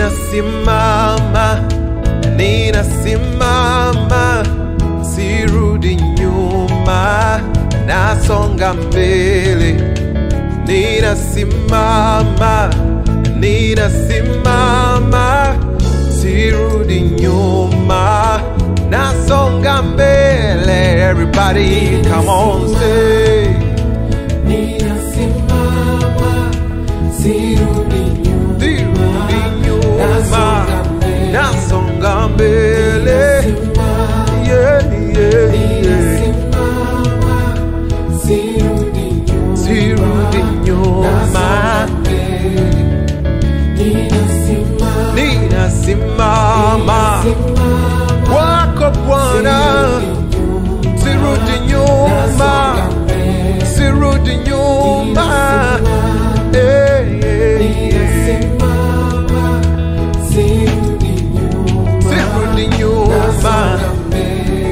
ninasimama, ninasimama, sirudi nyuma, nasonga mbele. Ninasimama, ninasimama, sirudi nyuma, nasonga mbele. Everybody, come on, say. Ninasimama, sirudi nyuma. Sirudi nyuma, nasonga mbele. Ninasimama, Yeah, yeah, yeah. ninasimama, sirudi nyuma. Sirudi nyuma, Nasonga mbele. Ninasimama, ninasimama ninasimama, kwako Bwana, sirudi nyuma. sirudi nyuma, Nasonga mbele. sirudi nyuma. Eh, eh, eh. Ninasimama, sirudi nyuma. Sirudi nyuma. Nasonga mbele.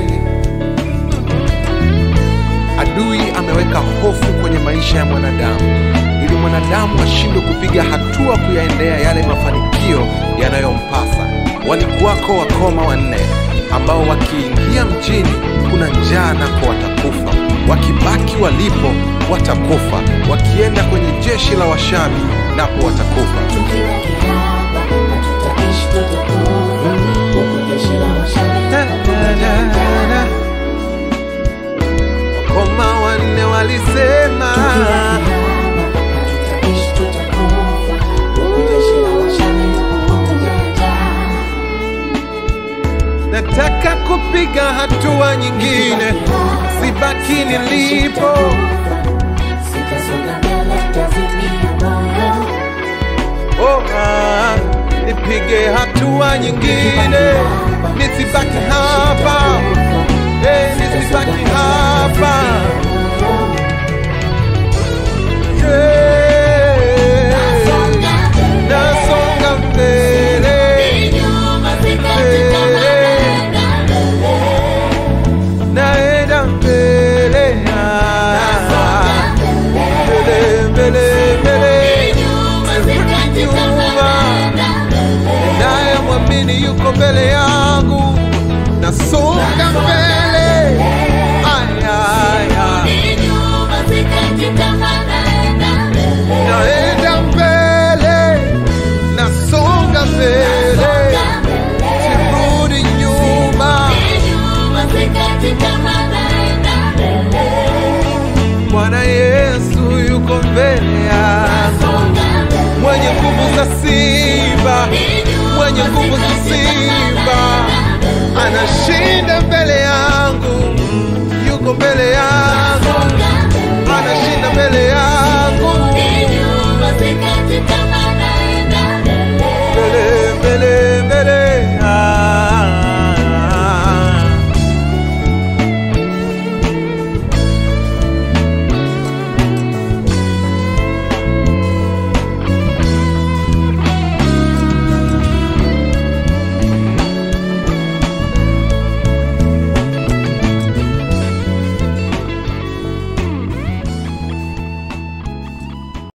Adui ameweka hofu kwenye maisha ya mwanadamu ili mwanadamu ashindwe kupiga hatua kuyaendea yale mafanikio yanayompasa. Walikuwako wakoma wanne ambao wakiingia mjini kuna njaa nako watakufa, wakibaki walipo watakufa, wakienda kwenye jeshi la Washabi napo watakufa. Tukiwa kihaba, hatutaishi tutakufa. Huku jeshi la Washabi Da, da, da, da. Wakoma wanne walisema nataka kupiga hatua nyingine, sibaki nilipo. Oh, ah, nipige hatua nyingine, nisibaki hapa, eh, nisibaki hapa. Yeah. Nasonga mbele, naenda mbele, ah, mbele, mbele, mbele, nyuma naye mwamini yuko mbele yangu, nasonga mbele. Aya, aya. naenda mbele, nasonga mbele, sirudi nyuma. Bwana Yesu yuko mbele yangu, mwenye nguvu za simba, mwenye nguvu za simba, anashinda mbele yangu, yuko mbele yangu, anashinda mbele